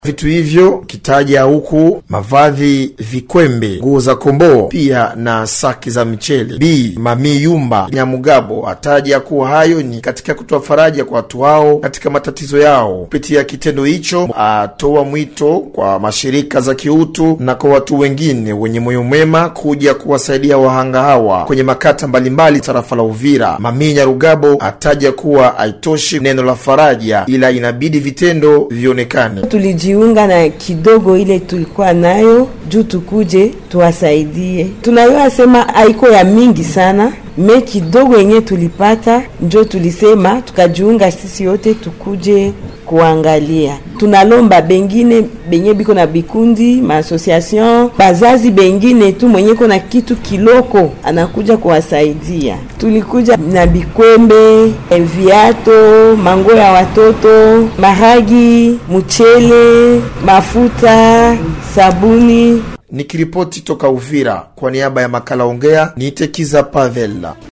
Vitu hivyo kitaja huku mavazi, vikwembe, nguo za komboo, pia na saki za michele. Bi Mami Yumba Nyamugabo ataja kuwa hayo ni katika kutoa faraja kwa watu hao katika matatizo yao. Kupitia kitendo hicho, atoa mwito kwa mashirika za kiutu na kwa watu wengine wenye moyo mwema kuja kuwasaidia wahanga hawa kwenye makata mbalimbali tarafa la Uvira. Mami Nyarugabo ataja kuwa haitoshi neno la faraja, ila inabidi vitendo vionekane. tulijiunga na kidogo ile tulikuwa nayo juu tukuje tuwasaidie. Tunayua sema haiko ya mingi sana me kidogo yenye tulipata njo tulisema tukajiunga sisi yote tukuje kuangalia. Tunalomba bengine benye biko na bikundi maasociation bazazi bengine tu mwenye ko na kitu kiloko anakuja kuwasaidia. Tulikuja na bikwembe, viato, mango ya watoto, maragi, mchele, mafuta, sabuni Nikiripoti toka Uvira kwa niaba ya makala Ongea, niitekiza Pavel.